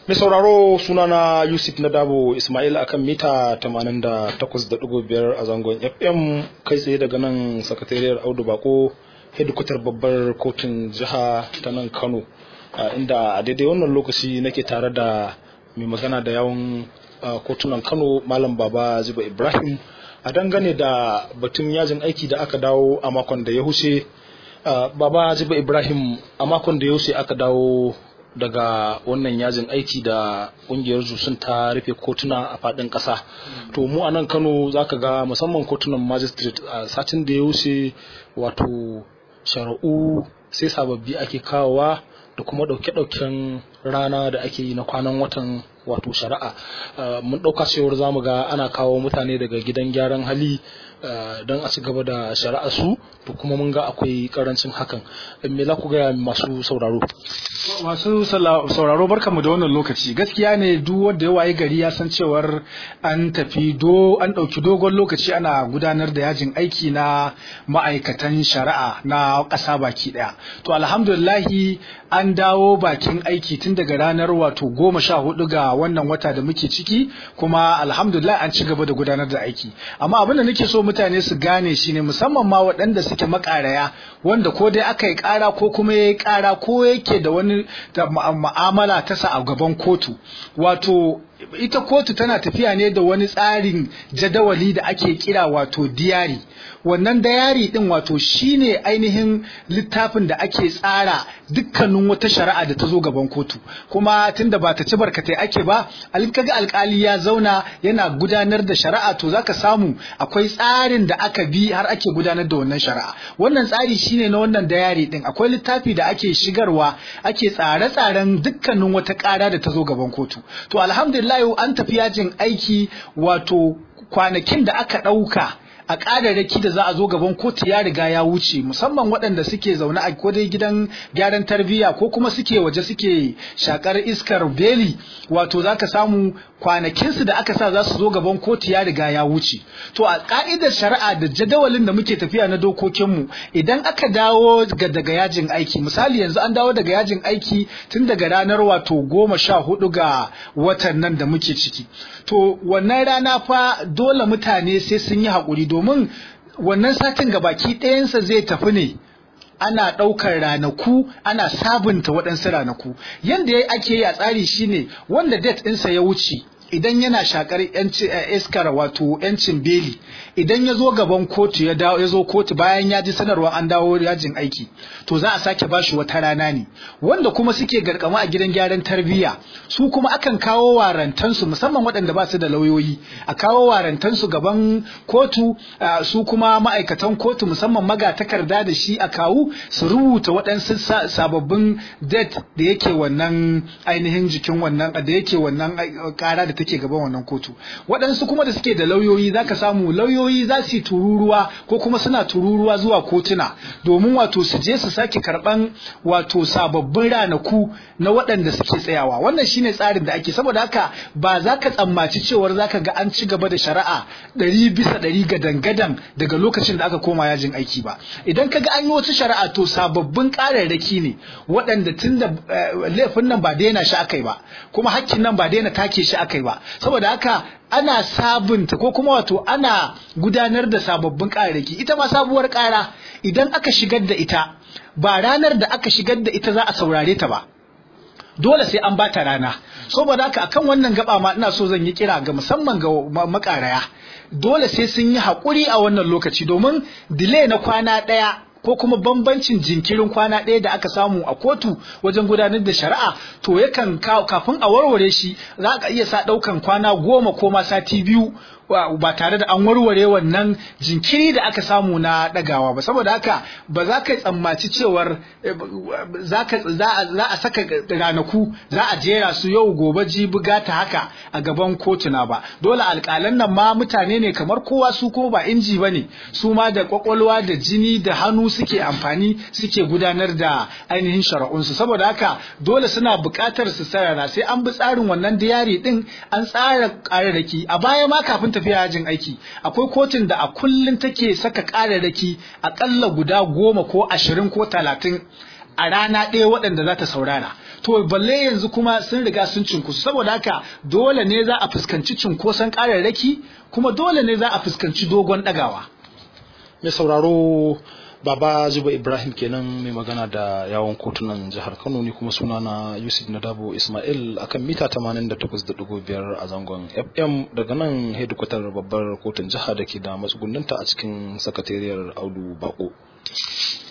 Mai sauraro sunana Yusuf Nadabo Ismail akan mita 88.5 a zangon FM kai tsaye daga nan sakatariyar Audu Bako hedikwatar babbar kotun jiha ta nan Kano inda a daidai wannan lokaci nake tare da mai magana da yawan kotunan Kano Malam Baba Ziba Ibrahim a dangane da batun yajin aiki da aka dawo a makon da ya huce Baba Ziba Ibrahim a makon da ya huce aka dawo daga wannan yajin aiki da kungiyar sun ta rufe kotuna a fadin kasa to mu a nan kano za ka ga musamman kotunan magistrate a satin da ya wuce wato shara'u sai sababbi ake kawowa da kuma ɗauke-ɗauken rana da ake yi na kwanan watan wato shari'a mun ɗauka cewar za mu ga ana kawo mutane daga gidan gyaran hali don a ci gaba da shari'a su to kuma mun ga akwai karancin hakan me za ku gaya masu sauraro masu sauraro barkamu da wannan lokaci gaskiya ne duk wanda ya waye gari ya san cewar an tafi do an ɗauki dogon lokaci ana gudanar da yajin aiki na ma'aikatan shari'a na ƙasa baki ɗaya to alhamdulillahi an dawo bakin aiki tun daga ranar wato goma sha hudu ga wannan wata da muke ciki kuma alhamdulillah an ci gaba da gudanar da aiki amma abin da nake so mutane su gane shi ne musamman ma waɗanda suke makaraya wanda ko dai aka yi ƙara ko kuma ya yi ƙara ko yake da wani ma'amala ta sa a gaban kotu wato ita kotu tana tafiya ne da wani tsarin jadawali da ake kira wato diyari wannan dayari din wato shine ainihin littafin da ake tsara dukkanin wata shari'a da ta zo gaban kotu kuma tunda ba ta ci barkatai ake ba kaga alkali ya zauna yana gudanar da shari'a to zaka samu akwai tsarin da aka bi har ake gudanar da wannan shari'a wannan tsari shine na wannan dayari din akwai littafi da ake shigarwa ake tsare-tsaren dukkanin wata ƙara da ta zo gaban kotu to alhamdulillah an tafi yajin aiki wato kwanakin da aka ɗauka a ƙararraki da za a zo gaban kotu ya riga ya wuce musamman waɗanda suke zaune a kodai gidan gyaran tarbiyya ko kuma suke waje suke shakar iskar beli wato za ka samu kwanakinsu da aka sa za su zo gaban kotu ya riga ya wuce to a ƙa'idar shari'a da jadawalin da muke tafiya na dokokinmu idan aka dawo daga yajin aiki misali yanzu an dawo daga yajin aiki tun daga ranar wato goma sha hudu ga watan nan da muke ciki to wannan rana fa dole mutane sai sun yi haƙuri domin wannan satin gabaki ɗayansa zai tafi ne ana ɗaukar ranaku ana sabunta waɗansu ranaku yadda ya ake yi a tsari shine wanda date ɗinsa ya wuce idan yana shakar iskar wato yancin beli idan ya zo gaban kotu ya dawo ya zo kotu bayan ya ji sanarwa an dawo yajin aiki to za a sake bashi wata rana ne wanda kuma suke garkama a gidan gyaran tarbiyya su kuma akan kawo warantansu musamman waɗanda ba su da lauyoyi a kawo warantansu gaban kotu su kuma ma'aikatan kotu musamman magatakarda da shi a kawu su rubuta waɗansu sababbin date da yake wannan ainihin jikin wannan da yake wannan ƙara da take gaban wannan kotu waɗansu kuma da suke da lauyoyi zaka samu lauyoyi za su yi tururuwa ko kuma suna tururuwa zuwa kotuna domin wato su je su sake karɓan wato sababbin ranaku na waɗanda suke tsayawa wannan shine tsarin da ake saboda haka ba za ka tsammaci cewar za ka ga an ci gaba da shari'a ɗari bisa ɗari gadan-gadan daga lokacin da aka koma yajin aiki ba idan ka ga an yi wata shari'a to sababbin ƙararraki ne waɗanda tun da laifin nan ba daina shi aka yi ba kuma hakkin nan ba daina take shi aka yi ba saboda haka ana sabunta ko kuma wato ana gudanar da sababbin ƙararraki ita ma sabuwar ƙara idan aka shigar da ita ba ranar da aka shigar da ita za a saurare ta ba dole sai an bata rana saboda haka akan wannan gaba ma ina so zan yi kira ga musamman ga makaraya dole sai sun yi haƙuri a wannan lokaci domin delay na kwana ɗaya ko kuma bambancin jinkirin kwana ɗaya da aka samu a kotu wajen gudanar da shari'a to yakan kafin a warware shi za ka iya sa ɗaukan kwana goma ko ma sati biyu ba tare da an warware wannan jinkiri da aka samu na ɗagawa ba saboda haka ba za ka tsammaci cewar za a saka ranaku za a jera su yau gobe jibi gata haka a gaban kotuna ba dole alƙalan nan ma mutane ne kamar kowa su ko ba inji ba ne su ma da kwakwalwa da jini da hannu suke amfani suke gudanar da ainihin shari'unsu saboda haka dole suna buƙatar su sarara sai an bi tsarin wannan diyari din an tsara ƙararraki a baya ma kafin tafiya yajin aiki akwai kotun da a kullum take saka ƙararraki aƙalla guda goma ko ashirin ko talatin a rana ɗaya waɗanda za ta saurara to balle yanzu kuma sun riga sun cinkusu saboda haka dole ne za a fuskanci cunkoson ƙararraki kuma dole ne za a fuskanci dogon ɗagawa mai sauraro baba zuba ibrahim kenan mai magana da yawon kotunan jihar kano ne kuma suna na yusuf nadabo ismail akan mita 88.5 a zangon fm daga nan hedikwatar babbar kotun jiha da ke da matsugunninta a cikin sakatariyar audu bako